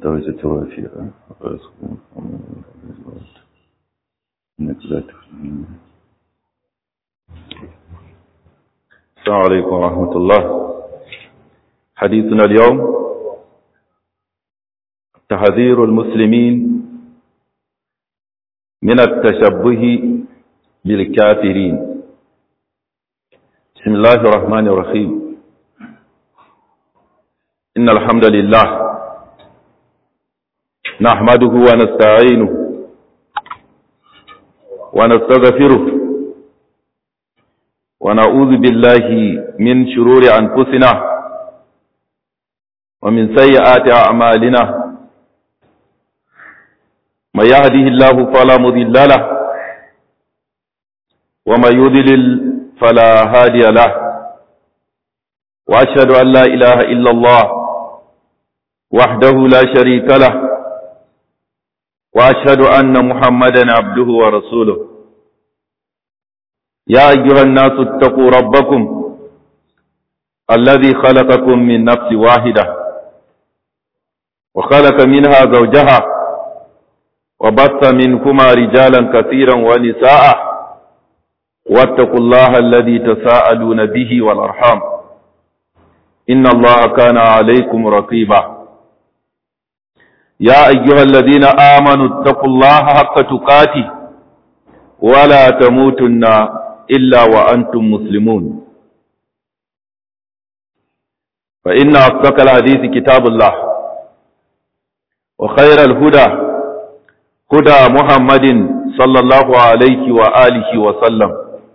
درجة رافعة إنك لا تفهم السلام عليكم ورحمة الله حديثنا اليوم تحذير المسلمين من التشبه بالكافرين بسم الله الرحمن الرحيم إن الحمد لله نحمده ونستعينه ونستغفره ونعوذ بالله من شرور أنفسنا ومن سيئات أعمالنا من يهده الله فلا مضل له ومن يضلل فلا هادي له وأشهد أن لا إله إلا الله وحده لا شريك له وأشهد أن محمدا عبده ورسوله يا أيها الناس اتقوا ربكم الذي خلقكم من نفس واحدة وخلق منها زوجها وبث منكما رجالا كثيرا ونساء واتقوا الله الذي تساءلون به والأرحام إن الله كان عليكم رقيبا يا أيها الذين آمنوا اتقوا الله حق تقاته ولا تموتن إلا وأنتم مسلمون فإن أصدق الحديث كتاب الله وخير الهدى هدى محمد صلى الله عليه وآله وسلم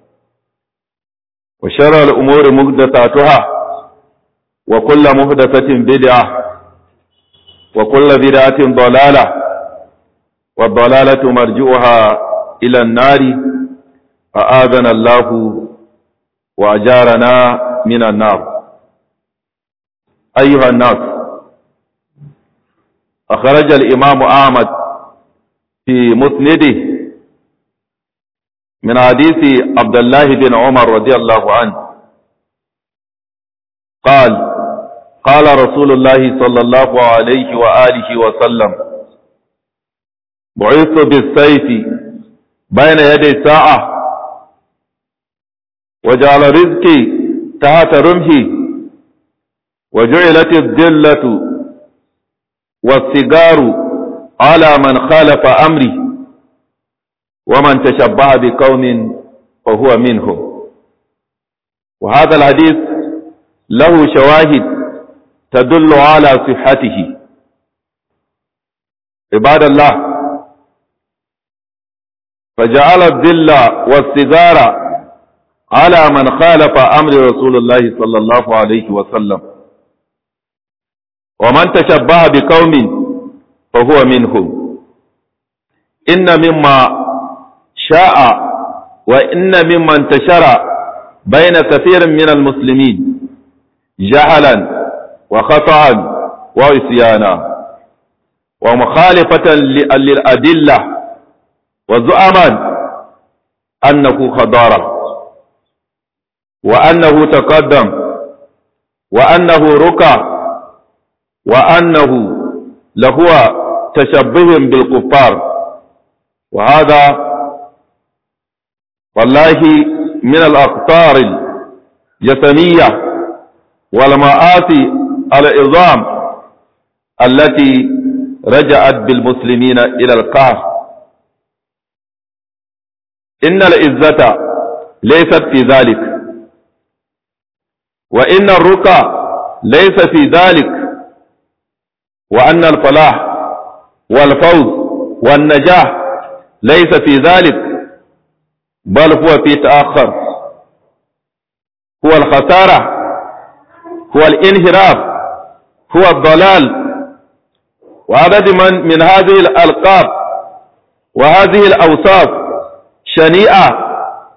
وشر الأمور مهدثاتها وكل مهدثة بدعة وكل بدعة ضلالة والضلالة مرجوها إلى النار أآذنا الله وأجارنا من النار أيها الناس أخرج الإمام أحمد في مسنده من حديث عبد الله بن عمر رضي الله عنه قال قال رسول الله صلى الله عليه وآله وسلم بعثت بالسيف بين يدي ساعة وجعل رزقي تحت رمحي وجعلت الذلة والسجار على من خالف أمري ومن تشبه بقوم فهو منهم وهذا الحديث له شواهد تدل على صحته عباد الله فجعل الذل والسجار على من خالف أمر رسول الله صلى الله عليه وسلم ومن تشبه بقوم فهو منهم إن مما شاء وإن مما انتشر بين كثير من المسلمين جهلا وخطأ وعصيانا ومخالفة للأدلة وزعما أنه خضارة وأنه تقدم وأنه ركع وأنه لهو تشبه بالكفار وهذا والله من الأخطار الجسمية والمآسي العظام التي رجعت بالمسلمين إلى القهر إن العزة ليست في ذلك وإن الرقى ليس في ذلك وأن الفلاح والفوز والنجاح ليس في ذلك بل هو في تأخر هو الخسارة هو الانحراف هو الضلال وعدد من من هذه الألقاب وهذه الأوصاف شنيعة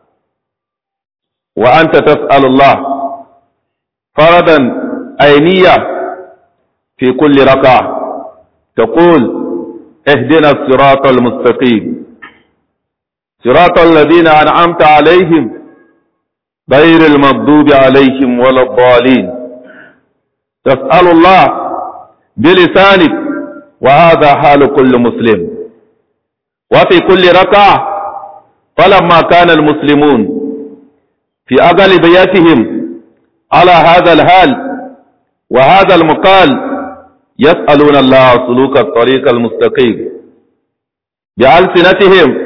وأنت تسأل الله فردا عينية في كل ركعة تقول اهدنا الصراط المستقيم صراط الذين أنعمت عليهم غير المغضوب عليهم ولا الضالين تسأل الله بلسانك وهذا حال كل مسلم وفي كل ركعة فلما كان المسلمون في أغلبيتهم على هذا الحال وهذا المقال يسألون الله سلوك الطريق المستقيم بألسنتهم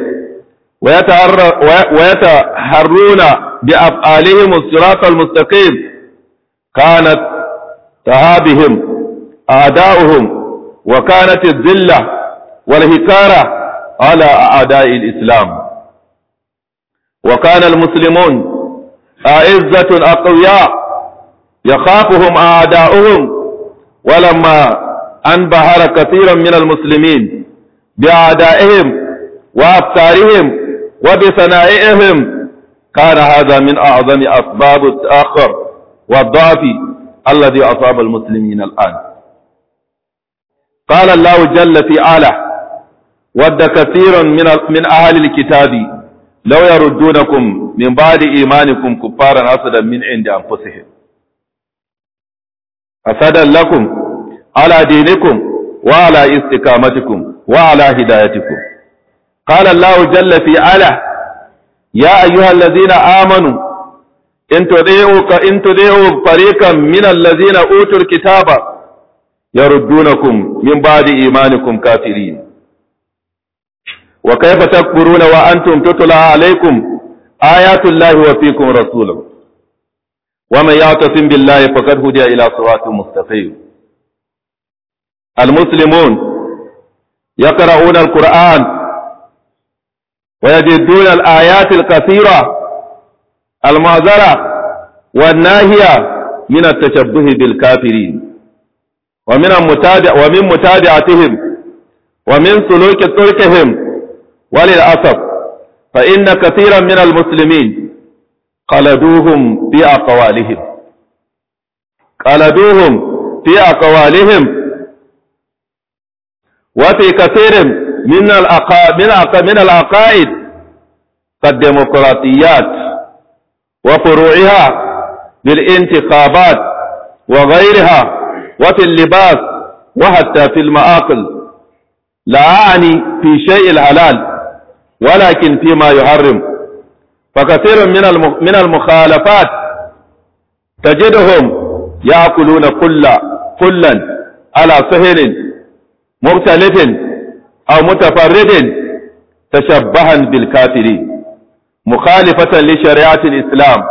ويتحرون بأفعالهم الصراط المستقيم كانت تهابهم أعداؤهم وكانت الذلة والهكارة على أعداء الإسلام وكان المسلمون أعزة أقوياء يخافهم أعداؤهم ولما أنبهر كثيرا من المسلمين بأعدائهم وأفكارهم وبصنائعهم كان هذا من أعظم أسباب التأخر والضعف الذي أصاب المسلمين الآن قال الله جل في آله ود كثير من من أهل الكتاب لو يردونكم من بعد إيمانكم كفارا حسدا من عند أنفسهم حسدا لكم على دينكم وعلى استقامتكم وعلى هدايتكم قال الله جل في آله يا أيها الذين آمنوا إن تدعوا إن تدعوا فريقا من الذين أوتوا الكتاب يردونكم من بعد إيمانكم كافرين وكيف تكفرون وأنتم تتلى عليكم آيات الله وفيكم رسوله ومن يعتصم بالله فقد هدي إلى صراط مستقيم المسلمون يقرؤون القرآن ويجدون الآيات الكثيرة المعذرة والناهية من التشبه بالكافرين ومن المتابع ومن متابعتهم ومن سلوك تركهم وللأسف فإن كثيرا من المسلمين قلدوهم في أقوالهم قلدوهم في أقوالهم وفي كثير من من العقائد كالديمقراطيات وفروعها بالانتخابات وغيرها وفي اللباس وحتى في المآكل لا أعني في شيء الحلال ولكن فيما يحرم فكثير من من المخالفات تجدهم يأكلون كل كلا على سهل مختلف أو متفرد تشبها بالكافرين مخالفة لشريعة الإسلام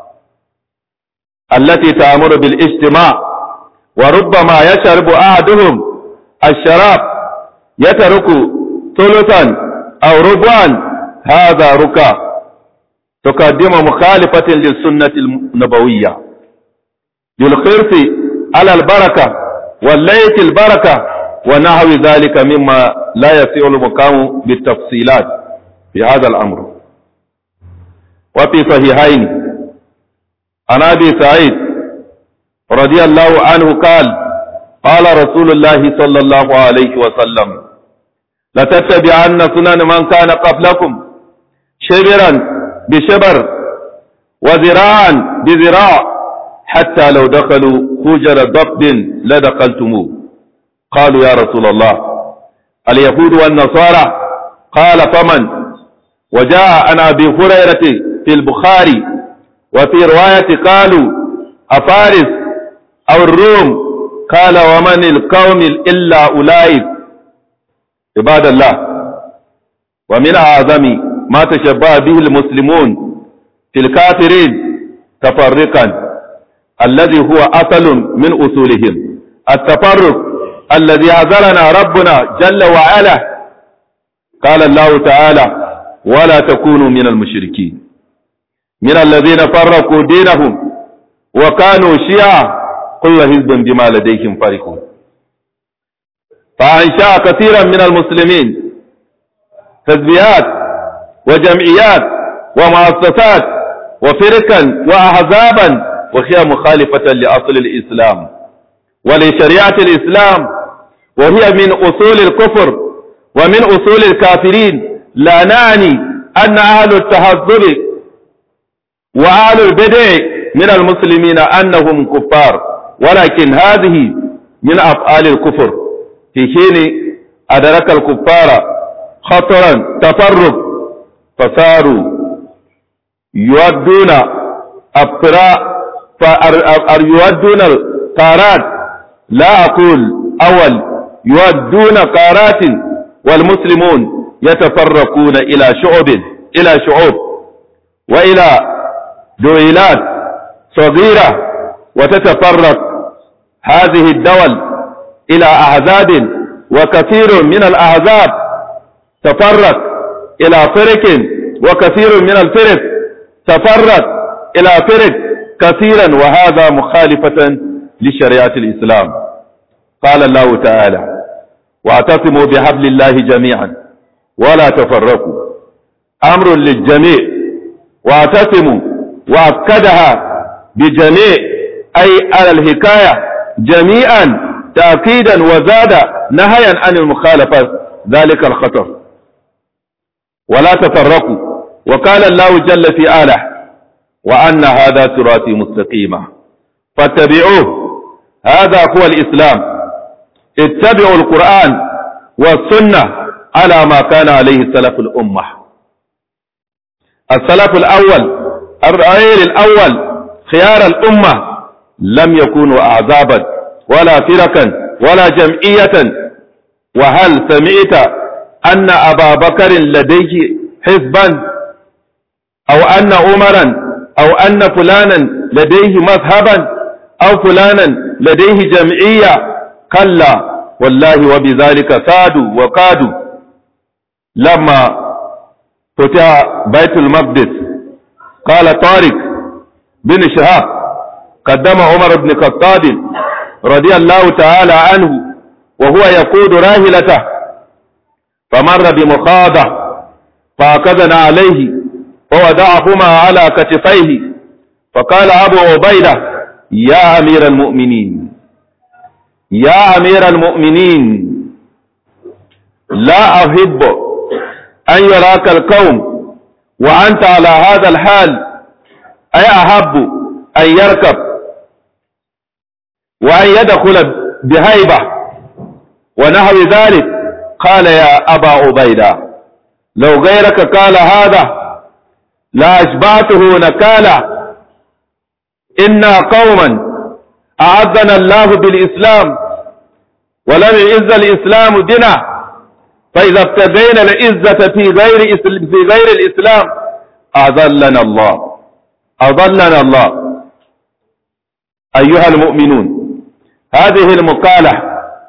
التي تأمر بالاجتماع وربما يشرب أحدهم الشراب يترك ثلثا أو ربعا هذا ركا تقدم مخالفة للسنة النبوية للخرف على البركة والليت البركة ونحو ذلك مما لا يسيع المقام بالتفصيلات في هذا الأمر وفي صحيحين عن أبي سعيد رضي الله عنه قال قال رسول الله صلى الله عليه وسلم لتتبعن سنن من كان قبلكم شبرا بشبر وذراعا بذراع حتى لو دخلوا حجر ضب لدخلتموه قالوا يا رسول الله اليهود والنصارى قال فمن وجاء عن ابي هريره في البخاري وفي روايه قالوا افارس او الروم قال ومن القوم الا اولئك عباد الله ومن اعظم ما تشبه به المسلمون في الكافرين تفرقا الذي هو اصل من اصولهم التفرق الذي عذرنا ربنا جل وعلا قال الله تعالى ولا تكونوا من المشركين من الذين فرقوا دينهم وكانوا شيعا كل حزب بما لديهم فرحون فأنشأ كثيرا من المسلمين تسبيات وجمعيات ومؤسسات وفرقا وأحزابا وهي مخالفة لأصل الإسلام ولشريعة الإسلام وهي من أصول الكفر ومن أصول الكافرين لا نعني أن أهل التهذب وأهل البدع من المسلمين أنهم كفار ولكن هذه من أفعال الكفر في حين أدرك الكفار خطرا تفرق فصاروا يودون الطراء يودون القارات لا أقول أول يودون قارات والمسلمون يتفرقون إلى شعوب إلى شعوب وإلى دويلات صغيرة وتتفرق هذه الدول إلى أحزاب وكثير من الأحزاب تفرق إلى فرق وكثير من الفرق تفرق إلى فرق كثيرا وهذا مخالفة لشريعة الإسلام قال الله تعالى واعتصموا بحبل الله جميعا ولا تفرقوا أمر للجميع واعتصموا وأكدها بجميع أي على الحكاية جميعا تأكيدا وزاد نهيا عن المخالفة ذلك الخطر ولا تفرقوا وقال الله جل في آله وأن هذا صراطي مستقيما فاتبعوه هذا هو الإسلام اتبعوا القرآن والسنة على ما كان عليه سلف الأمة السلف الأول الرأيل الأول خيار الأمة لم يكونوا أعزابا ولا فرقا ولا جمعية وهل سمعت أن أبا بكر لديه حزبا أو أن عمرا أو أن فلانا لديه مذهبا أو فلانا لديه جمعية كلا والله وبذلك سادوا وقادوا لما فتح بيت المقدس قال طارق بن شهاب قدم عمر بن الخطاب رضي الله تعالى عنه وهو يقود راهلته فمر بمخاضة فأخذنا عليه ووضعهما على كتفيه فقال أبو عبيدة يا أمير المؤمنين يا أمير المؤمنين لا أحب أن يراك القوم وأنت على هذا الحال أي أحب أن يركب وأن يدخل بهيبة ونحو ذلك قال يا أبا عبيدة لو غيرك قال هذا لا أشبعته نكالا إنا قوما أعزنا الله بالإسلام ولم يعز الإسلام دنا فإذا ابتغينا العزة في غير في غير الإسلام أذلنا الله أضلنا الله أيها المؤمنون هذه المقالة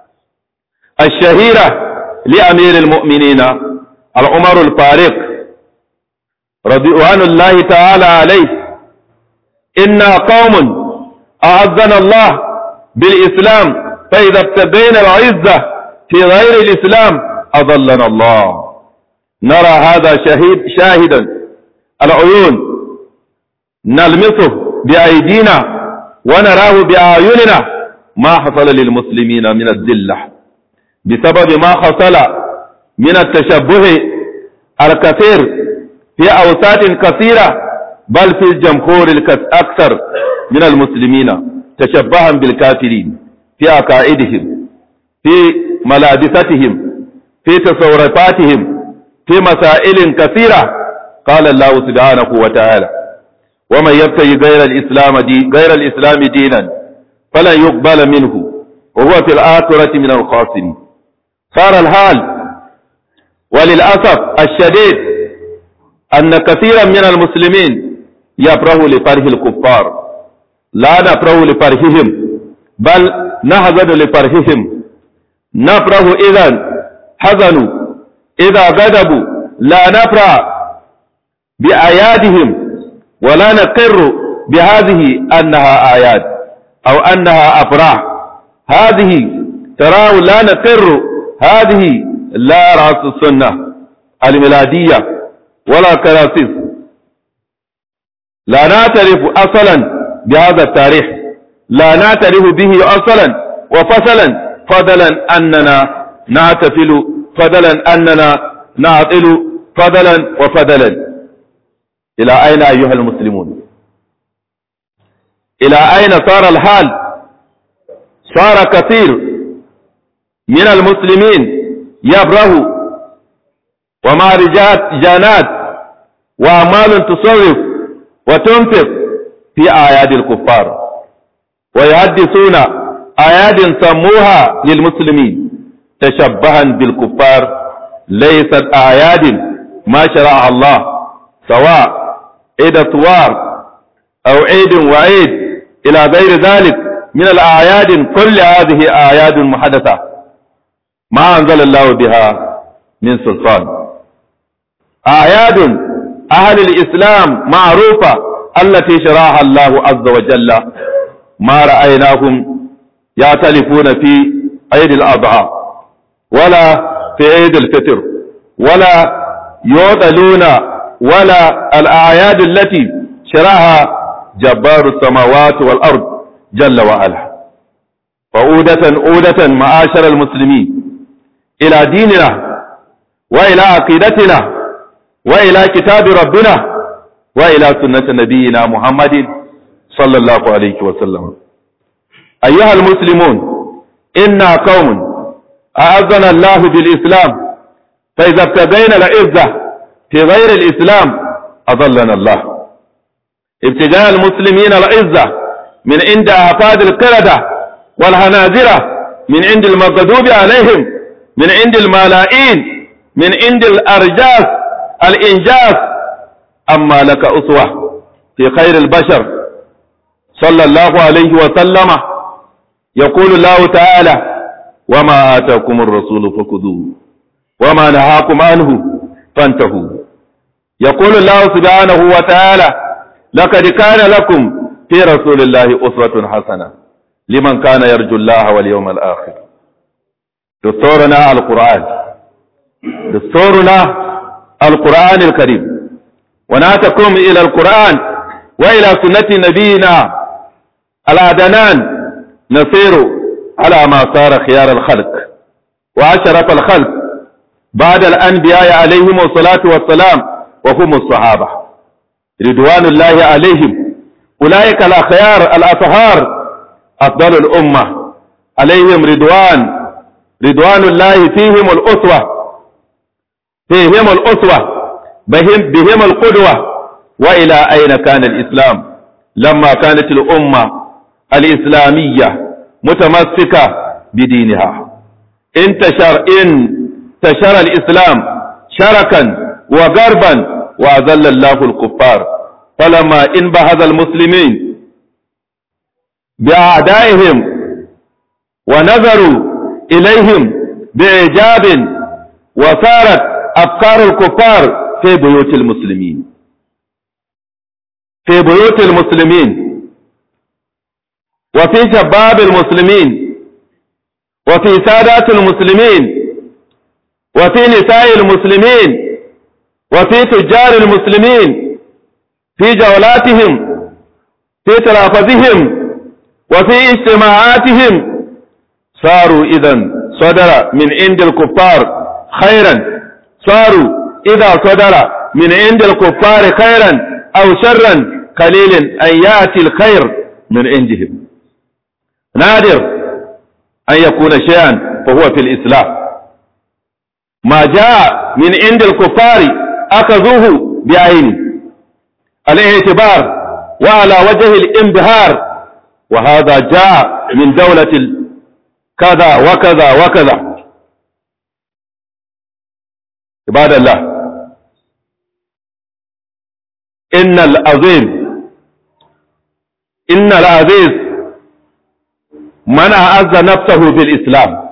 الشهيرة لأمير المؤمنين العمر الفاروق رضوان الله تعالى عليه إنا قوم أعزنا الله بالإسلام فإذا ابتدينا العزة في غير الإسلام أضلنا الله نرى هذا شهيد شاهدا العيون نلمسه بأيدينا ونراه بأعيننا ما حصل للمسلمين من الذلة بسبب ما حصل من التشبه الكثير في أوساط كثيرة بل في الجمهور الأكثر من المسلمين تشبها بالكافرين في عقائدهم في ملابستهم في تصوراتهم في مسائل كثيرة قال الله سبحانه وتعالى ومن يبتغي غير الإسلام دي غير الإسلام دينا فلن يقبل منه وهو في الآخرة من الخاسرين صار الحال وللأسف الشديد أن كثيرا من المسلمين يفرح لفرح الكفار لا نفرح لفرحهم بل نحزن لفرحهم نفرح إذا حزنوا إذا غضبوا لا نفرح بآياتهم ولا نقر بهذه أنها آيات أو أنها أفراح هذه تراه لا نقر هذه لا رأس السنة الميلادية ولا كراسيس لا نعترف أصلا بهذا التاريخ لا نعترف به أصلا وفصلا فضلا أننا نعتفل فضلا أننا نعطل فضلا وفضلا إلى أين أيها المسلمون إلى أين صار الحال صار كثير من المسلمين يبره ومهرجانات وأعمال تصرف وتنفق في أعياد الكفار ويحدثون أعياد سموها للمسلمين تشبها بالكفار ليست أعياد ما شرع الله سواء عيد الثوار أو عيد وعيد إلى غير ذلك من الأعياد كل هذه أعياد محدثة ما أنزل الله بها من سلطان أعياد أهل الإسلام معروفة التي شرعها الله عز وجل ما رأيناهم يعتلفون في عيد الأضحى ولا في عيد الفطر ولا يعطلون ولا الأعياد التي شرعها جبار السماوات والأرض جل وعلا فعودة عودة معاشر المسلمين إلى ديننا وإلى عقيدتنا وإلى كتاب ربنا وإلى سنة نبينا محمد صلى الله عليه وسلم أيها المسلمون إنا قوم أعزنا الله بالإسلام فإذا ابتدينا العزة في غير الإسلام أضلنا الله ابتداء المسلمين العزة من عند أفاد القردة والهنازرة من عند المغضوب عليهم من عند الملائين من عند الأرجاس الإنجاز أما لك أسوة في خير البشر صلى الله عليه وسلم يقول الله تعالى وما آتاكم الرسول فخذوه وما نهاكم عنه فانتهوا يقول الله سبحانه وتعالى لقد كان لكم في رسول الله أسوة حسنة لمن كان يرجو الله واليوم الآخر دستورنا القرآن دستورنا القرآن الكريم وناتكم إلى القرآن وإلى سنة نبينا العدنان نسير على ما صار خيار الخلق وأشرف الخلق بعد الأنبياء عليهم الصلاة والسلام وهم الصحابة رضوان الله عليهم أولئك الأخيار الأطهار أفضل الأمة عليهم رضوان رضوان الله فيهم الأسوة فيهم الأسوة بهم, بهم القدوة وإلى أين كان الإسلام لما كانت الأمة الإسلامية متمسكة بدينها انتشر إن انتشر الإسلام شركا وغربا وأذل الله الكفار فلما انبهز المسلمين بأعدائهم ونظروا إليهم بإعجاب وصارت أفكار الكفار في بيوت المسلمين في بيوت المسلمين وفي شباب المسلمين وفي سادات المسلمين وفي نساء المسلمين وفي تجار المسلمين في جولاتهم في تلافظهم وفي اجتماعاتهم صاروا إذا صدر من عند الكفار خيرا صاروا إذا صدر من عند الكفار خيرا أو شرا قليل أن يأتي الخير من عندهم نادر أن يكون شيئا فهو في الإسلام ما جاء من عند الكفار أخذوه بعينه الاعتبار وعلى وجه الانبهار وهذا جاء من دولة كذا وكذا وكذا عباد الله إن العظيم إن العزيز من أعز نفسه بالإسلام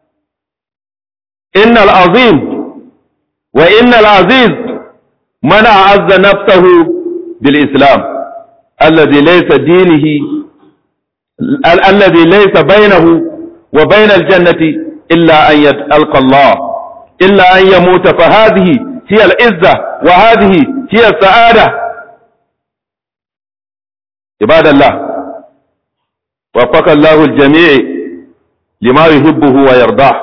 إن العظيم وإن العزيز من أعز نفسه بالإسلام الذي ليس دينه ال الذي ليس بينه وبين الجنة إلا أن يلقى الله إلا أن يموت فهذه هي العزة وهذه هي السعادة عباد الله وفق الله الجميع لما يحبه ويرضاه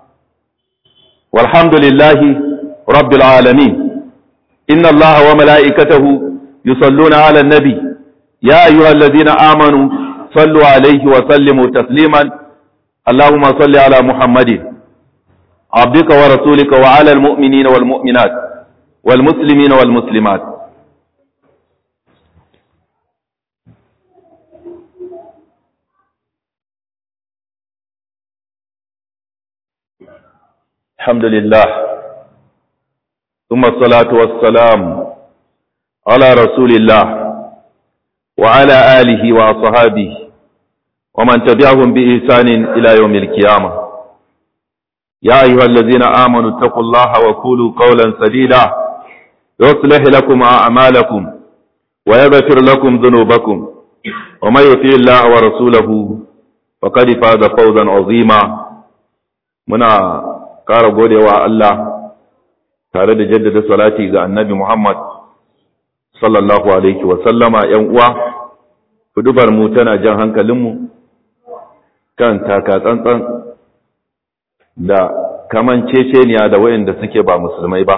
والحمد لله رب العالمين إن الله وملائكته يصلون على النبي يا أيها الذين آمنوا صلوا عليه وسلموا تسليما اللهم صل على محمد عبدك ورسولك وعلى المؤمنين والمؤمنات والمسلمين والمسلمات الحمد لله ثم الصلاة والسلام على رسول الله وعلى آله وأصحابه ومن تبعهم بإحسان إلى يوم القيامة يا أيها الذين آمنوا اتقوا الله وقولوا قولا سديدا يصلح لكم أعمالكم ويغفر لكم ذنوبكم ومن يطيع الله ورسوله فقد فاز فوزا عظيما منا ƙara godewa Allah tare da jaddada salati ga annabi Muhammad sallallahu alaihi wa sallama ‘yan uwa, hudubar mu tana jan hankalinmu kan taka tsantsan da kaman ceceniya da wayanda suke ba musulmai ba.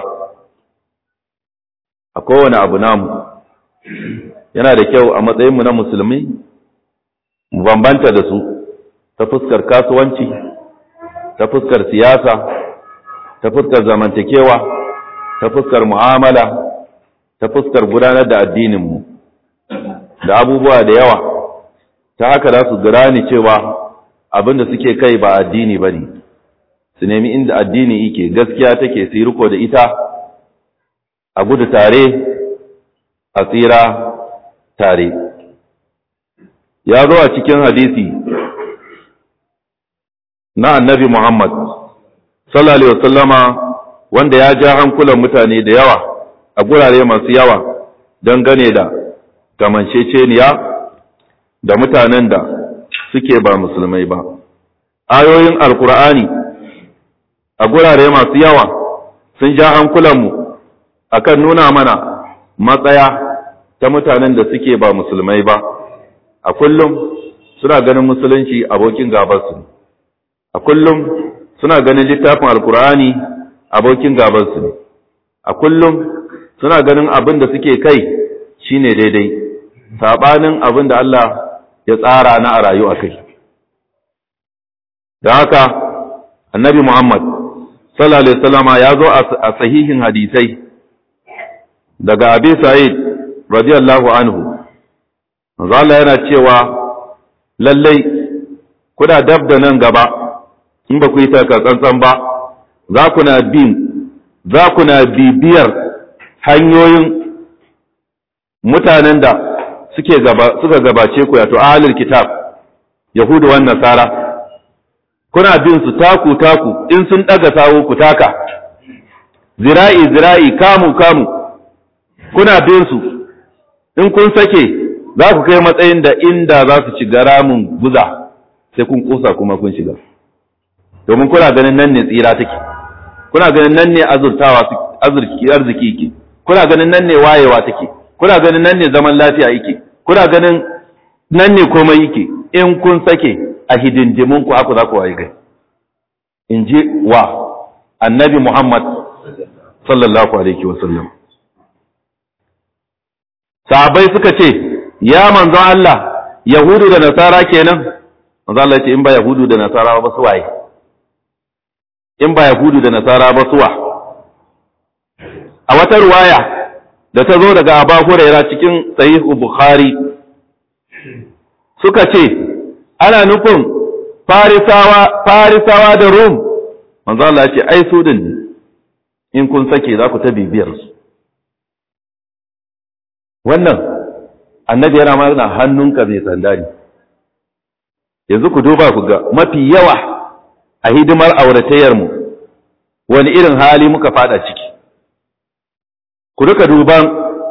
A kowane abu namu, yana da kyau a matsayinmu na musulmi, mu bambanta da su ta fuskar kasuwanci, ta fuskar siyasa, ta fuskar zamantakewa ta fuskar mu'amala ta fuskar gudanar da addininmu da abubuwa da yawa ta haka za su gane cewa abinda suke kai ba addini ba ne su nemi inda addini yake gaskiya take su riko da ita a gudu tare a tsira tare ya zo a cikin hadisi na annabi muhammad sallallahu alaihi wasallama wanda ya ja hankulan mutane da yawa a gurare masu yawa don gane da kamanceceniya da mutanen da suke ba musulmai ba ayoyin alkur'ani a gurare masu yawa sun ja hankulanmu akan nuna mana matsaya ta mutanen da suke ba musulmai ba a kullum suna ganin musulunci abokin gabarsu a kullum suna ganin littafin alkur'ani abokin gabansu ne a kullum suna ganin abin da suke kai shine daidai sabanin abin da Allah ya tsara na a rayu a kai da haka annabi Muhammad sallallahu alaihi wasallama ya zo a sahihin hadisai daga Abi Sa'id radiyallahu anhu manzo Allah yana cewa lallai kuna dab da nan gaba in ba ku yi taka tsantsan ba za ku na bin za ku na bibiyar hanyoyin mutanen da suke gaba suka gabace ku yato ahlul kitab yahudu wan nasara kuna bin su taku taku in sun daga sawo ku taka zira'i zira'i kamu kamu kuna bin su in kun sake za ku kai matsayin da inda za su ci ramin guza sai kun kusa kuma kun shiga domin kuna ganin nan ne tsira take kuna ganin nan ne azurtawa arziki arziki yake kuna ganin nan ne wayewa take kuna ganin nan ne zaman lafiya yake kuna ganin nan ne komai yake in kun sake a hidindimin ku aku za ku waye gai in ji wa annabi Muhammad sallallahu alaihi wa sallam sahabbai suka ce ya manzon Allah yahudu da nasara kenan manzon Allah ya ce in ba yahudu da nasara ba su waye in ba Yahudu da Nasara ba suwa. A wata ruwaya da ta zo daga Aba Huraira cikin Sahihu Bukhari suka ce, ana nufin Farisawa, Farisawa da Rum, manzo Allah ya ce, ai su din in kun sake za ku ta bibiyar su. Wannan, annabi yana mana hannunka mai sanda ne. Yanzu ku duba ku ga mafi yawa a hidimar auratayyarmu wani irin hali muka fada ciki ku duka duban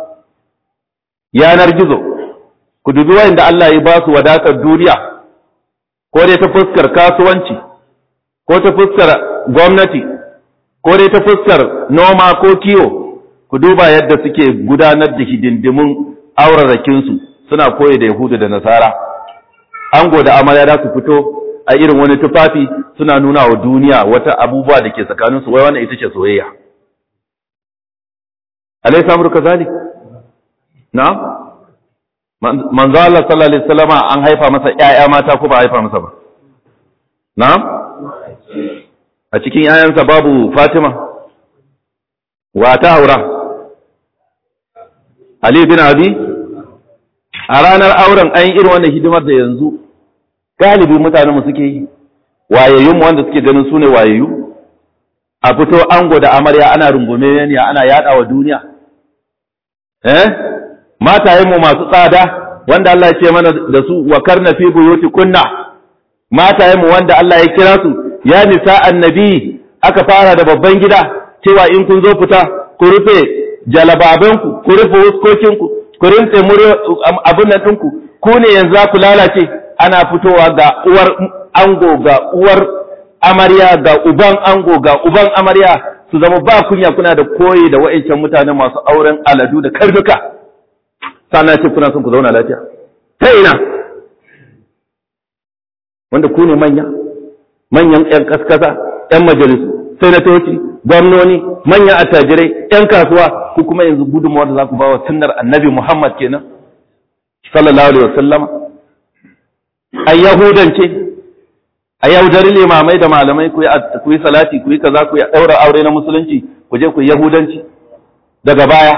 yanar gizo ku dubi wayanda Allah ya ba su wadatar duniya ko dai ta fuskar kasuwanci ko ta fuskar gwamnati ko dai ta fuskar noma ko kiwo ku duba yadda suke gudanar da hidindimun aurarakinsu suna koyi da yahudu da nasara ango da amarya za su fito a irin wani tufafi suna nuna wa duniya wata abubuwa da ke tsakaninsu wai wannan ita ce soyayya alai samur kazalik na manzo Allah sallallahu alaihi wasallama an haifa masa ƴaƴa mata ko ba haifa masa ba na'am a cikin yayansa babu Fatima wa ta aura Ali bin Abi a ranar auren an yi irin wannan hidimar da yanzu galibi mutanen mu suke yi wayayyun mu wanda suke ganin su ne wayayyu a fito ango da amarya ana rungume ne ana yada wa duniya eh matayen mu masu tsada wanda Allah ya ce mana da su wa karna fi buyuti kunna matayen mu wanda Allah ya kira su ya nisa annabi aka fara da babban gida cewa in kun zo fita ku rufe jalababanku ku rufe wuskokinku ku rinse abin nan ɗinku ku ne yanzu za ku lalace ana fitowa ga uwar ango ga uwar amarya ga uban ango ga uban amarya su zama ba kunya kuna da koyi da wa'ancan mutane masu auren aladu da karnuka sannan ce kuna son ku zauna lafiya ta ina wanda ku ne manya manyan 'yan kaskasa 'yan majalisu senatoci gwamnoni manyan attajirai 'yan kasuwa ku kuma yanzu gudunmawar da za ku ba wa sunnar annabi muhammad kenan sallallahu alaihi wasallama a yahudance a yaudari limamai da malamai ku yi salati ku yi kaza ku yi ɗaura aure na musulunci ku je ku yi yahudanci daga baya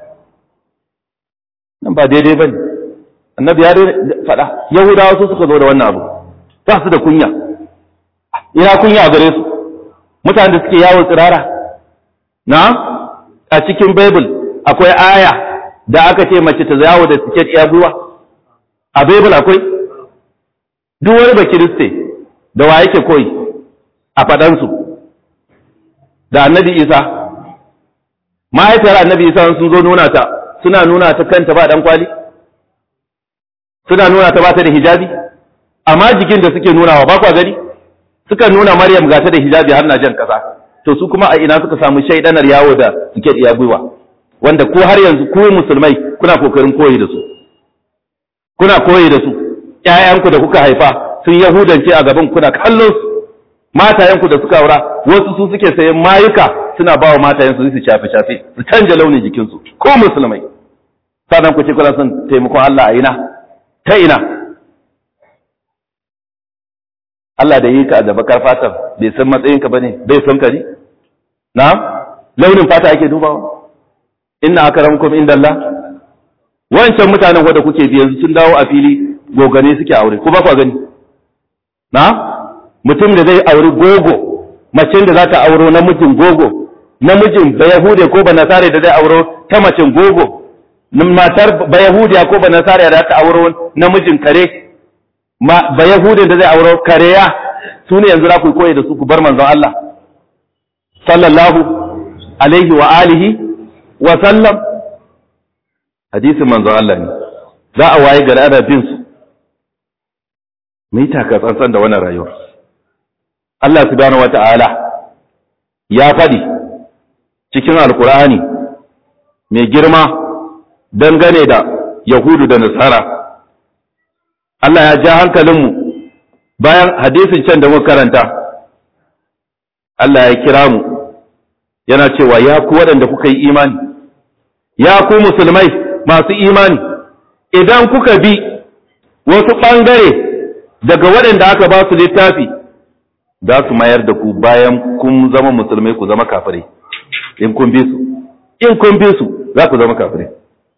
nan ba daidai ba ne annabi ya faɗa yahudawa su suka zo da wannan abu ba su da kunya ina kunya a gare su mutane da suke yawon tsirara na a cikin bible akwai aya da aka ce mace ta yawo da tiket ya gwiwa a bible akwai duk wani bakiriste da wa yake koyi a faɗansu da annabi isa mahaifiyar annabi isa sun zo nuna ta suna nuna ta kanta ba ɗan kwali suna nuna ta ba ta da hijabi amma jikin da suke nunawa ba kwa gani suka nuna maryam gata da hijabi har na jan kasa to su kuma a ina suka samu shaidanar yawo da suke iya gwiwa wanda ko har yanzu ku musulmai kuna kokarin koyi da su kuna koyi da su ƴaƴanku da kuka haifa sun yahudance a gaban kuna kallon su matayenku da suka aura wasu su suke sayan mayuka suna ba wa matayensu su shafe shafe su canja launin jikinsu ko musulmai sannan ku ce kuna son taimakon Allah a ina ta ina Allah da yi ka da bakar fatan bai san matsayinka bane bai san ka ne na launin fata ake dubawa inna akramakum indallah wancan mutanen wanda kuke bi yanzu sun dawo a fili gogane suke aure ko ba ku gani na mutum da zai auri gogo macen da za ta auro namijin gogo namijin ba yahude ko ba nasare da zai auro ta macen gogo matar ba yahudiya ko ba nasare da ta auro namijin kare ba yahude da zai auro kareya su ne yanzu za ku koyi da su ku bar manzon Allah sallallahu alaihi wa alihi wa sallam hadisin manzon Allah ne za a waye gari ana bin su mu yi taka tsantsan da wannan rayuwa Allah subhanahu wata'ala ya faɗi cikin alkur'ani mai girma dangane da yahudu da nasara Allah ya ja hankalinmu bayan hadisin can da muka karanta Allah ya kira mu yana cewa ya ku waɗanda kuka yi imani ya ku musulmai masu imani idan kuka bi wasu ɓangare daga waɗanda aka ba su littafi za su mayar da ku bayan kun zama musulmai ku zama kafirai in kun bi su in kun bi su za ku zama kafirai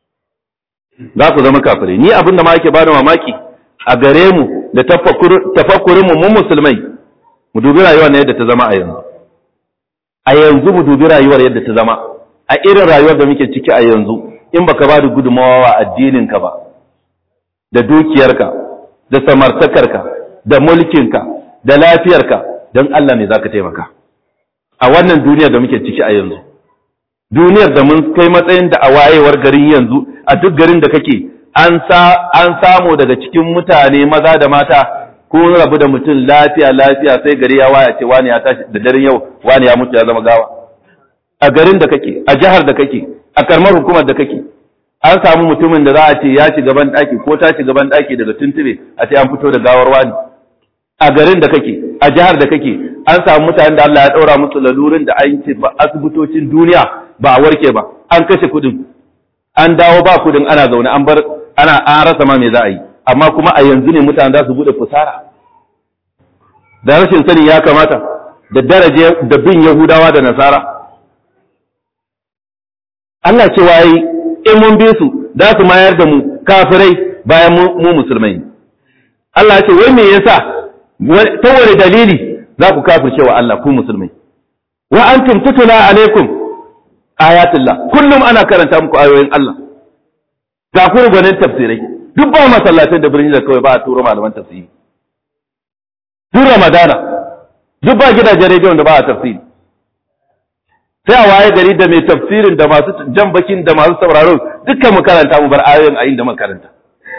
za ku zama kafirai ni abin da ma yake bani mamaki a gare mu da tafakkurin mu mun musulmai mu dubi rayuwar yadda ta zama a yanzu a yanzu mu dubi rayuwar yadda ta zama a irin rayuwar da muke ciki a yanzu in baka ba da gudunmawa wa addininka ba da dukiyarka da samartakarka da mulkinka da lafiyarka don Allah ne zaka taimaka a wannan duniyar da muke ciki a yanzu duniyar da mun kai matsayin da a wayewar garin yanzu a duk garin da kake an samu daga cikin mutane maza da mata ko rabu da mutum lafiya lafiya sai gari ya waya ce wani ya tashi da daren yau wani ya mutu ya zama gawa a garin da kake a jihar da kake a karmar hukumar da kake an samu mutumin da za a ce ya shiga ban daki ko ta shiga ban daki daga tuntube a ce an fito da gawar wani a garin da kake a jihar da kake an samu mutanen da Allah ya daura musu lalurin da an ce ba asibitocin duniya ba a warke ba an kashe kudin an dawo ba kudin ana zaune an bar ana an rasa ma me za a yi amma kuma a yanzu ne mutane za su bude fusara da rashin sani ya kamata da daraje da bin yahudawa da nasara Allah cewa yi in mun bi su za su mayar da mu kafirai bayan mu musulmai Allah ce wai me yasa ta wani dalili za ku kafirce wa Allah ku musulmai wa antum tutula alaikum ayatullah kullum ana karanta muku ayoyin Allah ga ku gwanin tafsirai duk ba masallacin da birni da kawai ba a turo malaman tafsiri duk ramadana duk ba gidajen rediyon da ba a tafsiri sai a waye gari da mai tafsirin da masu jan bakin da masu sauraro dukkan mu karanta mu bar ayoyin a inda makaranta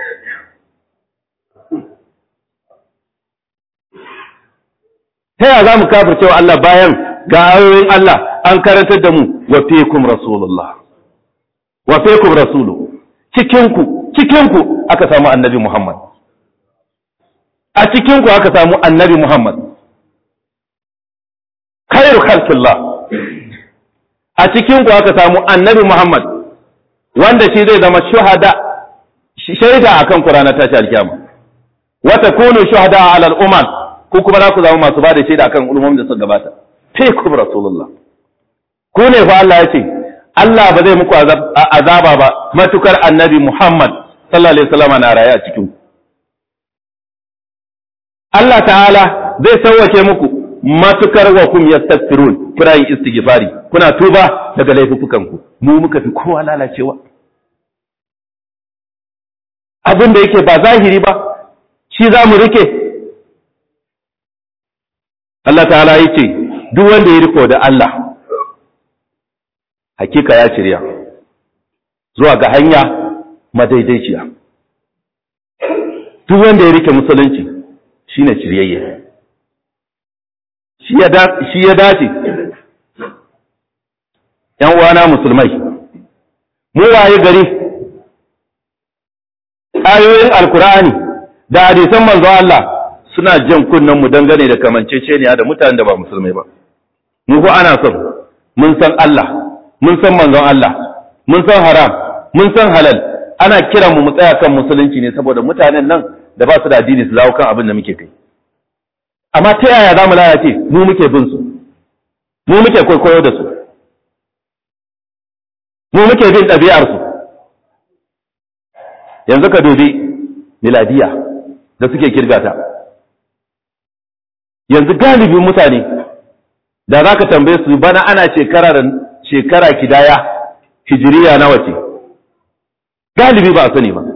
ta yaya za mu kafirce wa Allah bayan ga ayoyin Allah an karantar da mu wa fikum rasulullah wa fikum rasulu cikinku cikinku aka samu annabi Muhammad a cikinku aka samu annabi Muhammad khairu khalqillah a cikinku aka samu annabi Muhammad wanda shi zai zama shuhada shaida akan Qur'ana tashi alkiyama wa takunu shuhada ala al-umam ku kuma za ku zama masu ba da shaida akan ulumum da suka gabata fikum rasulullah ku ne fa Allah ya ce Allah ba zai muku azaba ba matukar annabi Muhammad sallallahu alaihi wasallam na raye a cikin Allah ta'ala zai sauwake muku matukar wa kum yastaghfirun kuna yin istighfari kuna tuba daga laifukan ku mu muka fi kowa lalacewa abin da yake ba zahiri ba shi za mu rike Allah ta'ala ya ce duk wanda ya riko da Allah hakika ya shirya zuwa ga hanya madaidaiciya duk wanda ya rike musulunci shine shiryayye shi ya dace ‘yan uwana musulmai mu waye gari ayoyin alkur'ani da hadisan manzo Allah suna jan kunnen mu dangane da kamanceceniya da mutanen da ba musulmai ba mu ko ana son mun san Allah mun san manzon Allah mun san haram mun san halal ana kiran mu mu tsaya kan musulunci ne saboda mutanen nan da ba su da addini su dawo kan abin da muke kai amma ta yaya za mu lalace mu muke bin su mu muke kwaikwayo da su mu muke bin ɗabi'ar su yanzu ka dubi miladiya da suke kirgata yanzu galibin mutane da za ka tambaye su bana ana shekara da shekara kidaya hijiriya nawa ce galibi ba a sani ba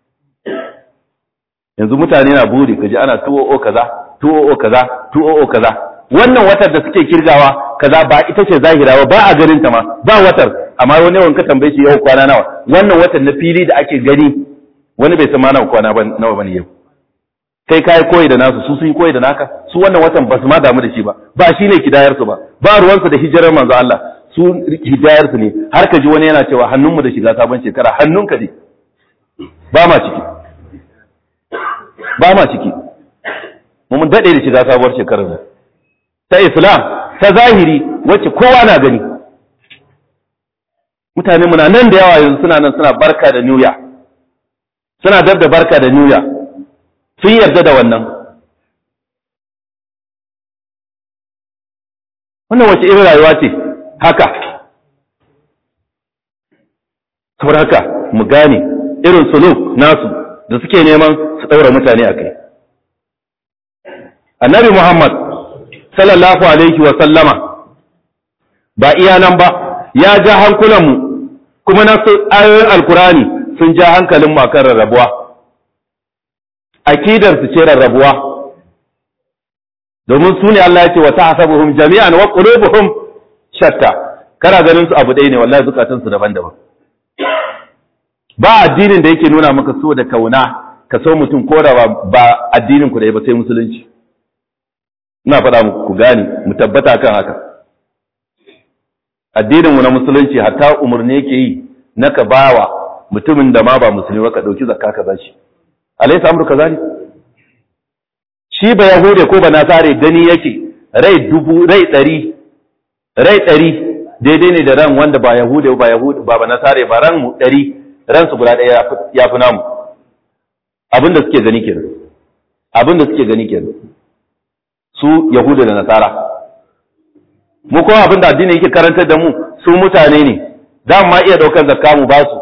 yanzu mutane na buri kaji ana tuwo kaza tuwo kaza tuwo kaza wannan watar da suke kirgawa kaza ba ita ce zahira ba ba a ganin ta ma ba watar amma wani yawan ka tambaye shi yau kwana nawa wannan watar na fili da ake gani wani bai san ma nawa kwana ba nawa bane yau kai kai koyi da nasu su sun yi koyi da naka su wannan watan ba su ma damu da shi ba ba shine kidayar su ba ba ruwansu da hijirar manzo Allah su hidayar su ne har ka ji wani yana cewa hannunmu da shiga sabon shekara hannunka ne ba ma ciki ba ma ciki mun daɗe da shiga sabuwar shekarar nan ta islam ta zahiri wacce kowa na gani mutane muna nan da yawa yanzu suna nan suna barka da new year suna dab da barka da new year sun yarda da wannan wannan wace irin rayuwa ce haka saboda haka mu gane irin suluk nasu da suke neman su ɗaura mutane a kai annabi muhammad sallallahu alaihi wa sallama ba iya nan ba ya ja hankulanmu kuma na ayoyin alkurani sun ja hankalin makar rarrabuwa akidar su ce rarrabuwa domin su ne Allah ya ce wa tahsabuhum jami'an wa qulubuhum shatta kana ganin su abu ɗaya ne wallahi zukatan su daban-daban ba addinin da yake nuna maka so da kauna ka so mutum ko da ba addinin ku da ba sai musulunci ina faɗa muku ku gane mu tabbata kan haka addinin mu na musulunci hatta umarni yake yi na ka bawa mutumin da ma ba musulmi ba ka ɗauki zakka ka bashi alaysa amru kazalik shi ba yahude ko ba nasare gani yake rai dubu rai ɗari rai ɗari daidai ne da ran wanda ba yahude ba yahude ba ba nasare ba ran mu ɗari ran su guda ɗaya ya fi namu abin da suke gani kenan abin da suke gani kenan su yahuda da nasara mu kuma abin da addini yake karantar da mu su mutane ne za mu ma iya ɗaukar zakka mu ba su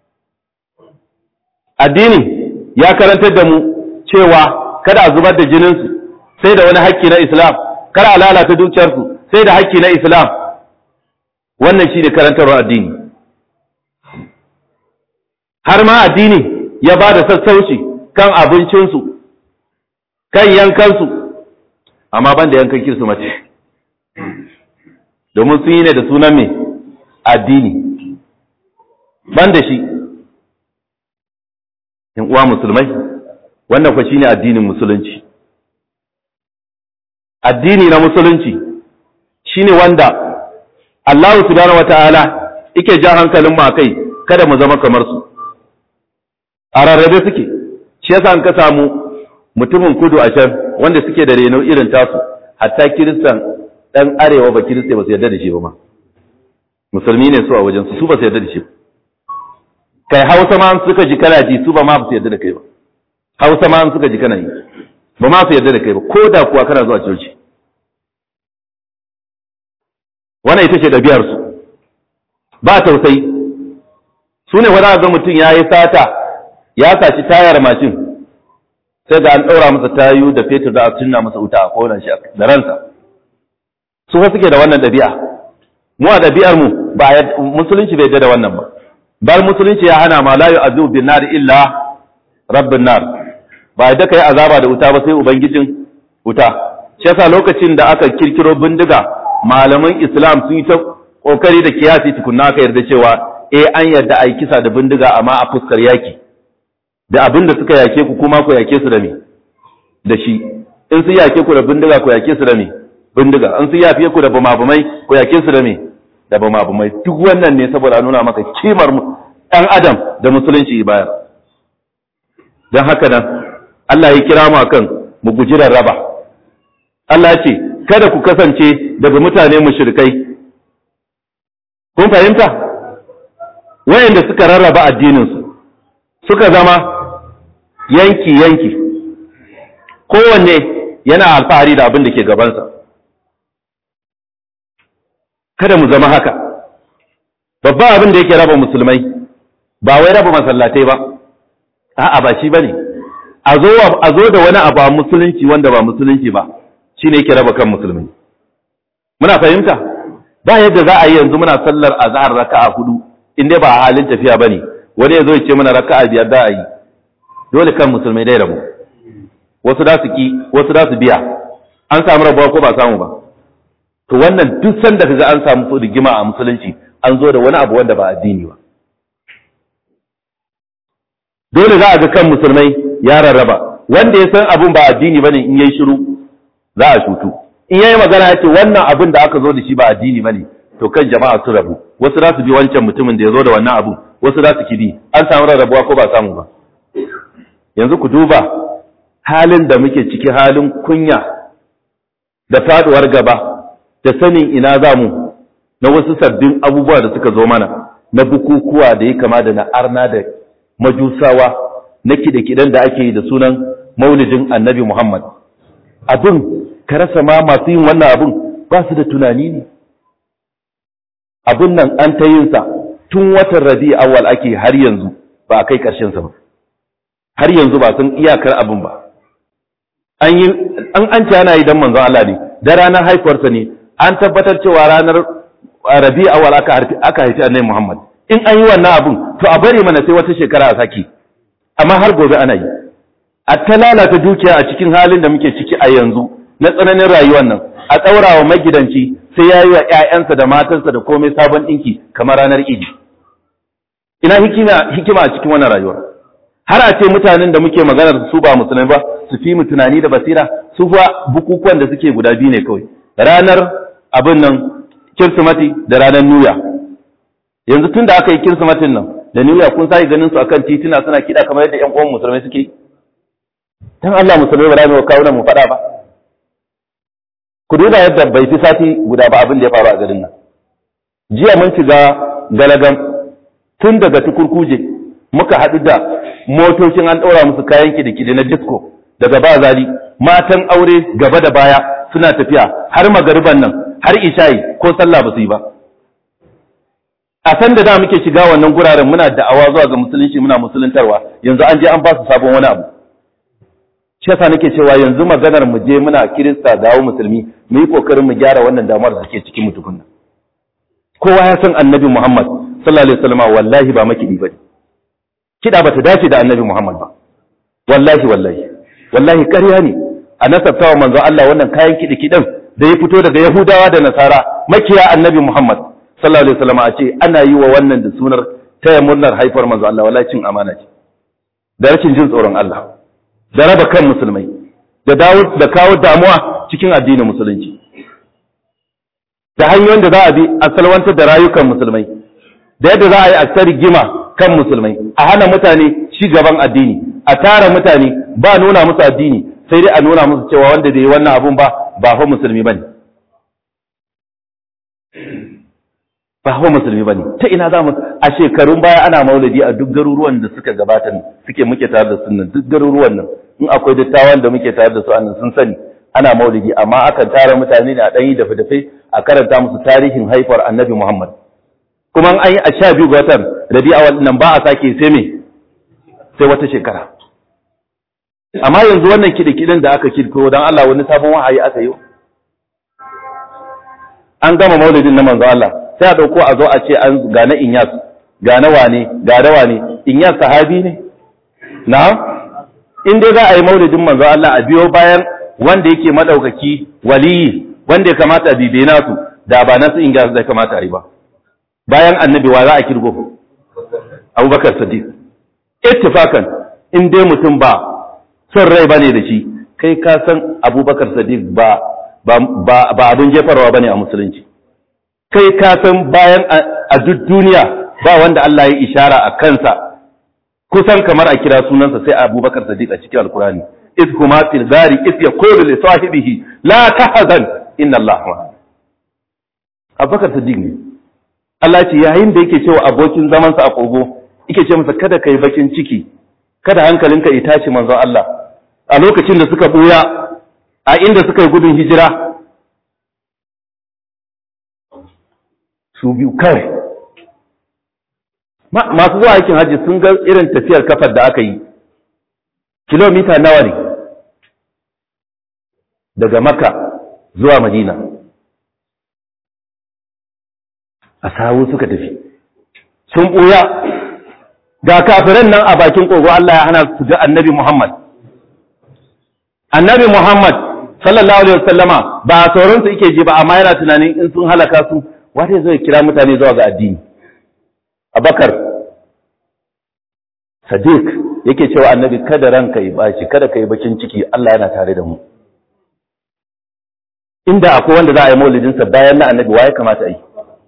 addini ya karantar da mu cewa kada a zubar da jininsu sai da wani hakki na islam kada a lalata dukiyarsu sai da hakki na islam wannan shi ne karantarwar addini har ma addini ya ba da sassauci kan abincinsu kan yankansu amma ban da yankan kirsimaci domin sun yi ne da sunan mai addini ban da shi in uwa musulmai wannan kwa shine addinin musulunci addini na musulunci shine wanda Allah subhanahu wataala yake ja hankalin mu akai kada mu zama kamar su a rarrabe suke shi yasa an ka samu mutumin kudu a can wanda suke da reno irin tasu hatta kiristan dan arewa ba kirista ba su yarda da shi ba ma musulmi ne su a wajen su su ba su yarda da shi kai hausa ma suka ji kana ji su ba ma su yarda da kai ba hausa ma suka ji kana yi ba ma su yarda da kai ba ko da kuwa kana zuwa coci wannan ita ce ɗabi'ar su ba tausayi su ne wani ga mutum ya yi sata ya saci tayar mashin sai ga an ɗaura masa tayu da fetur da a tunna masa wuta a kowane shi da ransa su fa suke da wannan ɗabi'a mu a ɗabi'ar mu ba musulunci bai yarda da wannan ba bar musulunci ya hana ma la yu'azu bin nar illa rabbin nar ba yadda kai azaba da wuta ba sai ubangijin wuta shi yasa lokacin da aka kirkiro bindiga malaman islam sun yi ta kokari da kiyasi tukunna aka yarda cewa eh an yarda a yi kisa da bindiga amma a fuskar yaki da abin da suka yake ku kuma ku yake su da me da shi in su yake ku da bindiga ku yake su da me bindiga in su yafe ku da bumabumai ku yake su da me da bumabumai duk wannan ne saboda nuna maka kimar ɗan adam da musulunci bayar don haka nan Allah ya kira mu akan mu guji raba Allah ya ce kada ku kasance daga mutane mushrikai kun fahimta wayanda suka rarraba addininsu suka zama yanki yanki kowanne yana alfahari da abin da ke gabansa kada mu zama haka babban abin da yake raba musulmai ba wai raba masallatai ba a'a ba shi bane a zo a zo da wani abu a musulunci wanda ba musulunci ba shine yake raba kan musulmai muna fahimta ba yadda za a yi yanzu muna sallar azhar raka'a hudu in dai ba a halin tafiya bane wani ya zo ya ce mana raka'a biyar da a yi dole kan musulmai dai rabu wasu da su ki wasu da su biya an samu rabuwa ko ba samu ba to wannan duk sanda kaga an samu rigima a musulunci an zo da wani abu wanda ba addini ba dole za a ga kan musulmai ya rarraba wanda ya san abun ba addini bane in yayi shiru za a shutu in yayi magana yace wannan abun da aka zo da shi ba addini bane to kan jama'a su rabu wasu za su bi wancan mutumin da ya zo da wannan abun wasu za su kidi an samu rarrabuwa ko ba samu ba yanzu ku duba halin da muke ciki halin kunya da faduwar gaba da sanin ina za mu na wasu sabbin abubuwa da suka zo mana na bukukuwa da ya kama da na arna da majusawa na kide-kiden da ake yi da sunan maulidin annabi Muhammad. Abin, ka rasa ma masu yin wannan abin ba su da tunani ne. Abin nan an ta yinsa tun watan rabi awal ake har yanzu ba a kai ƙarshensa ba. Har yanzu ba sun iyakar abin ba. An yi, an an ana yi don manzon Allah ne, da ranar haifuwarsa ne, an tabbatar cewa ranar rabi awal aka haifi annabi Muhammad. In an yi wannan abin, to a bari mana sai wata shekara a saki. amma har gobe ana yi a ta lalata dukiya a cikin halin da muke ciki a yanzu na tsananin rayuwar nan a tsaura wa magidanci sai ya yi wa ‘ya'yansa da matansa da komai sabon ɗinki kamar ranar idi ina hikima a cikin wannan rayuwar har a ce mutanen da muke maganar su ba musulmai ba su fi mu tunani da basira su fa bukukuwan da suke guda biyu ne kawai ranar abin nan kirsimati da ranar nuya yanzu tun da aka yi kirsimatin nan da niyya kun sai ganin su akan tituna suna kida kamar yadda ƴan uwan musulmai suke dan Allah musulmai ba za mu kawo mu faɗa ba ku duba yadda bai fi sati guda ba abin da ya faru a garin nan jiya mun shiga galagam tun daga tukurkuje muka haɗu da motocin an ɗora musu kayan kide-kide na disco daga bazali matan aure gaba da baya suna tafiya har magariban nan har isha'i ko sallah ba su yi ba a san da da muke shiga wannan guraren muna da'awa zuwa ga musulunci muna musuluntarwa yanzu an je an ba su sabon wani abu shi yasa nake cewa yanzu maganar mu je muna kirista dawo musulmi mu yi kokarin mu gyara wannan damuwar da take cikin mu tukunna kowa ya san annabi Muhammad sallallahu alaihi wasallam wallahi ba makidi bane kida bata dace da annabi Muhammad ba wallahi wallahi wallahi ƙarya ne a nasabtawa manzo Allah wannan kayan kidi kidan da ya fito daga Yahudawa da Nasara makiya annabi Muhammad sallallahu alaihi wasallam a ce ana yi wa wannan da sunar taya murnar haifar manzo Allah wallahi cin amana ce da rashin jin tsoron Allah da raba kan musulmai da dawo da kawo damuwa cikin addinin musulunci da hanyoyin da za a bi a salwantar da rayukan musulmai da yadda za a yi a ta rigima kan musulmai a hana mutane ci gaban addini a tara mutane ba nuna musu addini sai dai a nuna musu cewa wanda da yi wannan abun ba ba fa musulmi bane ba fa musulmi bane ta ina za mu a shekarun baya ana maulidi a duk garuruwan da suka gabata suke muke tare da sunnan duk garuruwan nan in akwai dattawan da muke tare da su annan sun sani ana maulidi amma akan tara mutane ne a ɗan yi dafe-dafe a karanta musu tarihin haifar annabi Muhammad kuma an yi a sha biyu ga watan rabi'a nan ba a sake sai me sai wata shekara amma yanzu wannan kiɗe-kiɗen da aka kirkiro don Allah wani sabon wahayi aka yi an gama maulidin na manzo Allah sai a ɗauko a zo a ce an ga na inyas ga na wane ga da wane inyas sahabi ne na in dai za a yi maulidin manzo Allah a biyo bayan wanda yake madaukaki waliyi wanda ya kamata a bibe nasu da ba nasu inyas da kamata a yi ba bayan annabi wa za a kirgo abubakar sadiq ittifakan in dai mutum ba son rai bane da shi kai ka san abubakar sadiq ba ba abin jefarwa bane a musulunci kai ka san bayan a duk duniya ba wanda Allah ya ishara a kansa kusan kamar a kira sunansa sai abubakar sadiq a cikin alkurani iz huma fil gari iz yaqulu li sahibihi la tahzan inna Allah ma'ana abubakar sadiq ne Allah ce yayin da yake cewa abokin zamansa a kogo yake ce masa kada kai bakin ciki kada hankalinka ya tashi manzon Allah a lokacin da suka buya a inda suka yi gudun hijira su biyu kawai masu zuwa aikin hajji sun ga irin tafiyar kafar da aka yi kilomita nawa ne daga maka zuwa madina a sawu suka tafi sun ɓuya ga kafiran nan a bakin kogo Allah ya hana su ga annabi Muhammad annabi Muhammad sallallahu alaihi wasallama ba sauran su yake ji ba amma yana tunanin in sun halaka su wata zai kira mutane zuwa ga addini Abakar Sadiq yake cewa annabi kada ranka yi bashi kada ka yi bakin ciki Allah yana tare da mu inda akwai wanda za a yi maulidinsa bayan na annabi waye kamata a yi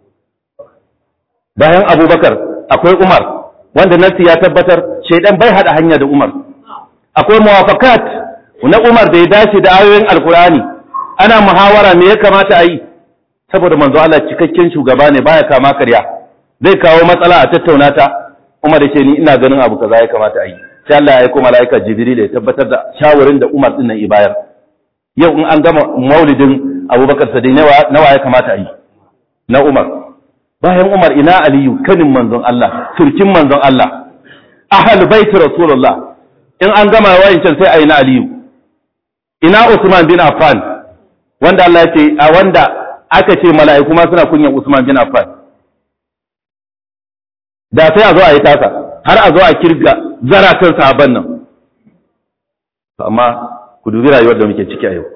bayan abubakar akwai umar wanda nasi ya tabbatar shaidan bai hada hanya da umar akwai muwafakat na umar da ya dace da ayoyin alkurani ana muhawara me ya kamata a yi saboda manzo Allah cikakken shugaba ne baya kama karya zai kawo matsala a tattauna ta umar yake ni ina ganin abu kaza ya kamata a yi sai Allah ya aika malaika jibril ya tabbatar da shawarin da umar din nan ya bayar yau in an gama maulidin abubakar sadai nawa ya kamata a yi na umar bayan Umar ina Aliyu kanin manzon Allah turkin manzon Allah ahal bait rasulullah in an gama wayancan sai ayi na Aliyu ina Usman bin Affan wanda Allah ya ce a wanda aka ce mala'iku ma suna kunyan Usman bin Affan da sai a zo a yi tasa har a zo a kirga zaratan sahaban nan amma ku dubi rayuwar da muke ciki a yau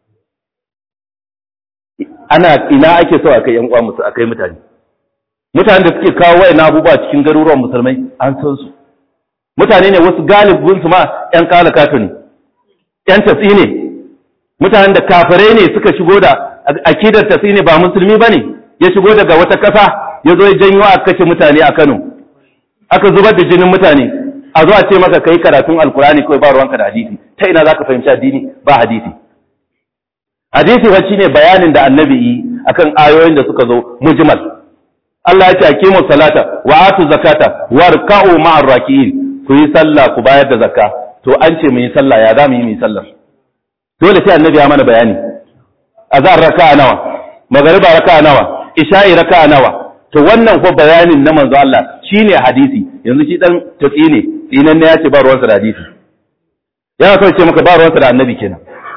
ana ina ake so a kai yan uwa musu a kai mutane mutane da suke kawo wayan abubuwa cikin garuruwan musulmai an san su mutane ne wasu galibin su ma ƴan kala kato ne ƴan tatsi ne mutanen da kafirai ne suka shigo da akidar tatsi ne ba musulmi bane ya shigo daga wata ƙasa ya zo ya janyo a kashe mutane a Kano aka zubar da jinin mutane a zo a ce maka kai karatun alkurani kawai ba ruwanka da hadisi ta ina zaka fahimci addini ba hadisi hadisi fa shine bayanin da annabi yi akan ayoyin da suka zo mujmal Allah ya ce aqimu salata wa atu zakata warka'u ma'ar raki'in ku yi sallah ku bayar da zakka to an ce mu yi sallah ya za mu yi mu yi sallah dole sai annabi ya mana bayani azhar raka'a nawa magariba raka'a nawa isha'i raka'a nawa to wannan ko bayanin na manzo Allah shine hadisi yanzu shi dan tatsi ne tsinan ne ya ce ba ruwansa da hadisi yana so ce maka ba ruwansa da annabi kenan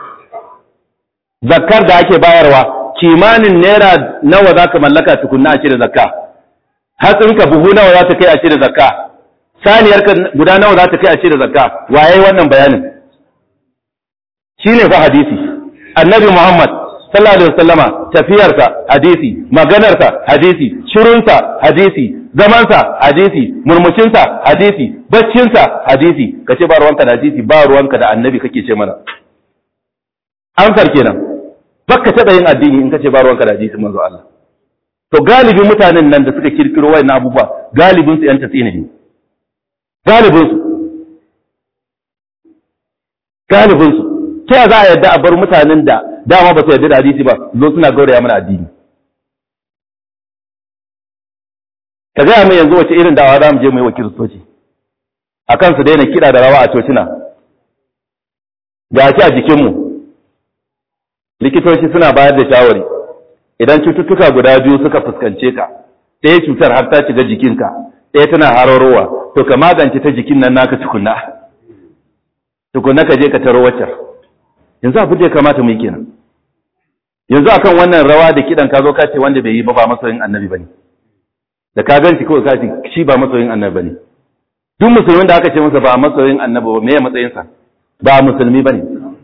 zakkar da ake bayarwa kimanin naira nawa zaka mallaka tukunna a cire zakka hatsinka buhu nawa za ta kai a cire zakka saniyarka guda nawa za ta kai a cire zakka waye wannan bayanin shine fa hadisi annabi Muhammad sallallahu alaihi wasallama tafiyarsa hadisi maganarsa hadisi shirunsa hadisi zamansa hadisi murmushinsa hadisi baccinsa hadisi kace ba ruwanka da hadisi ba ruwanka da annabi kake ce mana amsar kenan baka taɓa yin addini in kace ba ruwanka da hadisi manzo Allah to galibin mutanen nan da suka kirkiro wayannan abubuwa galibin su yan tatsina ne galibin su galibin su ta za a yadda a bar mutanen da dama ba su yarda da hadisi ba zo suna gauraya mana addini ka gaya mai yanzu wace irin dawa za mu je mu yi wa kiristoci a kan su daina kiɗa da rawa a cocina ga shi a jikinmu likitoci suna bayar da shawari idan cututtuka guda biyu suka fuskance ka ɗaya cutar har ta shiga jikinka ɗaya tana hararowa to ka magance ta jikin nan naka tukunna tukunna ka je ka taro waccar yanzu abin da ya kamata mu yi kenan yanzu akan wannan rawa da kidan ka zo ka ce wanda bai yi ba ba masoyin annabi bane da ka ganci kawai ka ce shi ba masoyin annabi bane duk musulmin da aka ce masa ba masoyin annabi ba me ya matsayin sa ba musulmi bane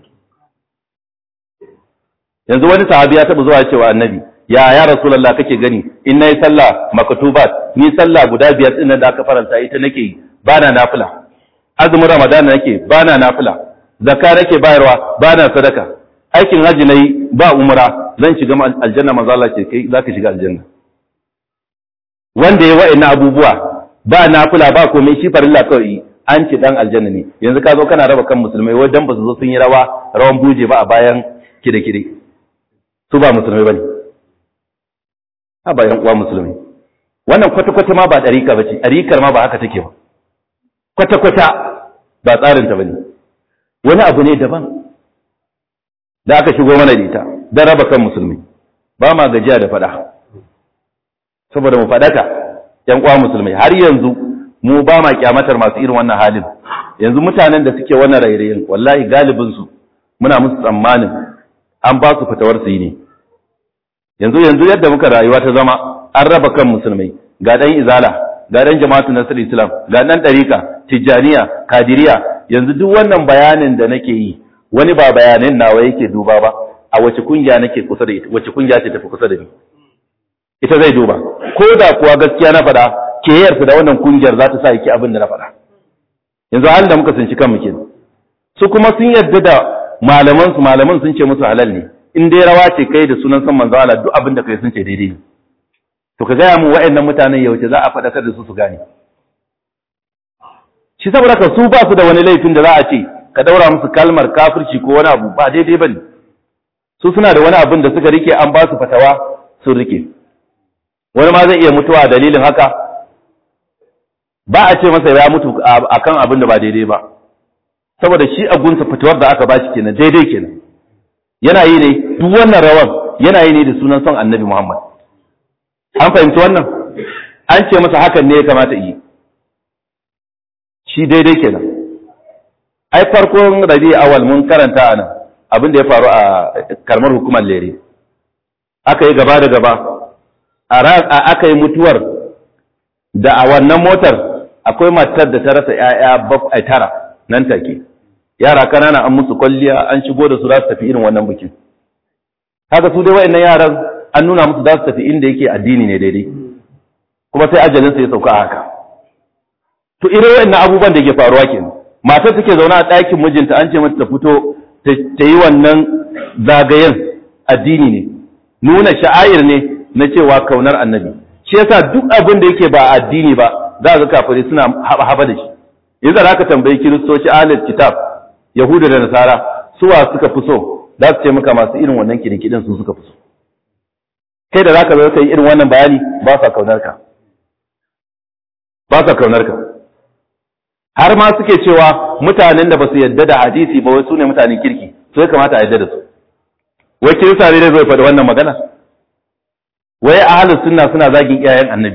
yanzu wani sahabi ya taba zuwa cewa annabi ya ya rasulullah kake gani in nayi sallah maktubat ni sallah guda biyar din da aka faranta ita nake yi bana nafila azumin ramadana nake bana nafila zakka nake bayarwa bana sadaka aikin haji nayi ba umra zan shiga aljanna manzo Allah ce kai zaka shiga aljanna wanda ya wa'ina abubuwa ba nafila ba komai shi farilla kawai an ce dan aljanna ne yanzu ka zo kana raba kan musulmai wai dan ba su zo sun yi rawa rawan buje ba a bayan kide kide su ba musulmai bane a bayan uwa musulmai wannan kwata kwata ma ba dariƙa bace dariƙar ma ba haka take ba kwata kwata ba tsarin ta bane wani abu ne daban da aka shigo mana da ita don raba kan musulmi ba ma gajiya da faɗa saboda mu faɗaka ‘yan uwa musulmai har yanzu mu ba ma kyamatar masu irin wannan halin yanzu mutanen da suke wannan rairayin wallahi galibinsu muna musu tsammanin an ba su fitawar su yi ne yanzu yanzu yadda muka rayuwa ta zama an raba kan musulmai ga ɗan izala ga ɗan jama'atu nasir islam ga ɗan ɗarika tijjaniya kadiriya yanzu duk wannan bayanin da nake yi wani ba bayanin nawa yake duba ba a wace kungiya nake kusa da ita wace kungiya ce tafi kusa da ni ita zai duba ko da kuwa gaskiya na faɗa ke yarsa da wannan kungiyar za ta sa yake abin da na faɗa yanzu halin da muka tsinci kanmu kenan su kuma sun yarda da malaman su malaman sun ce musu halal ne in dai rawa ce kai da sunan san manzo Allah duk abin da kai sun ce daidai ne to ka gaya mu wa'annan mutanen yauce za a faɗakar da su su gane shi saboda ka su ba su da wani laifin da za a ce ka daura musu kalmar kafirci ko wani abu ba daidai bane su suna da wani abin da suka rike an ba su fatawa sun rike wani ma zai iya mutuwa dalilin haka ba a ce masa ya mutu akan abin da ba daidai ba saboda shi a gunsa fitowar da aka bashi kenan daidai kenan yana yi ne duk wannan rawan yana yi ne da sunan son annabi Muhammad an fahimci wannan an ce masa hakan ne ya kamata yi shi daidai kenan ai farkon rabi awal mun karanta anan abin da ya faru a karmar hukumar lere aka yi gaba da gaba aka yi mutuwar da a wannan motar akwai matar da ta rasa ‘ya'ya bakwai tara nan take yara kanana an musu kwalliya an shigo da su za su tafi irin wannan bikin haka su dai wa'annan yaran an nuna musu za su tafi inda yake addini ne daidai kuma sai ajalinsa ya sauka haka to irin wa'annan abubuwan da ke faruwa kenan matar take zaune a ɗakin mijinta an ce mata ta fito ta yi wannan zagayen addini ne nuna sha'air ne na cewa kaunar annabi shi yasa duk abin da yake ba addini ba za ga kafirai suna haba haba da shi yanzu za ka tambayi kiristoci ahlul kitab yahuda da nasara suwa suka fi so za su ce maka masu irin wannan kidikidin su suka fi so kai da zaka zo kai irin wannan bayani ba sa kaunar ka ba sa kaunar ka har ma suke cewa mutanen da ba su yadda da hadisi ba wai su ne mutanen kirki su ya kamata a yadda da su wai kirista ne zai faɗi wannan magana wai ahlus sunna suna zagin iyayen annabi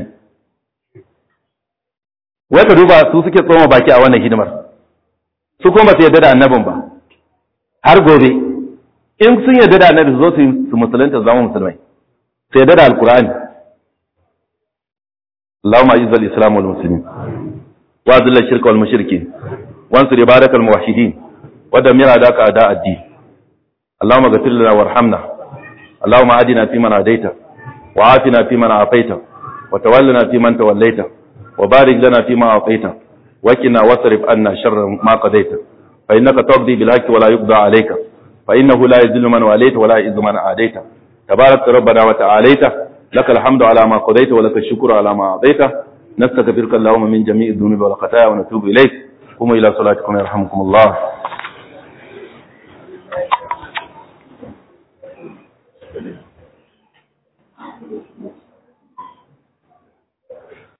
wai ka duba su suke tsoma baki a wannan hidimar su kuma su yarda da annabin ba har gobe in sun yarda da annabi su zo su musulunta zama musulmai su yarda da alkur'ani اللهم اعز الاسلام والمسلمين واذل الشرك والمشركين وانصر عبادك الموحدين ودمر اعداءك اعداء الدين اللهم اغفر لنا وارحمنا اللهم اهدنا فيمن هديت وعافنا فيمن عافيت وتولنا فيمن توليت وبارك لنا فيما اعطيت وقنا واصرف عنا شر ما قضيت فانك تقضي بالحق ولا يقضى عليك فانه لا يذل من واليت ولا يعز من عاديت تبارك ربنا وتعاليت لك الحمد على ما قضيت ولك الشكر على ما أعطيت نستغفرك اللهم من جميع الذنوب والخطايا ونتوب إليك قوموا إلى صلاتكم يرحمكم الله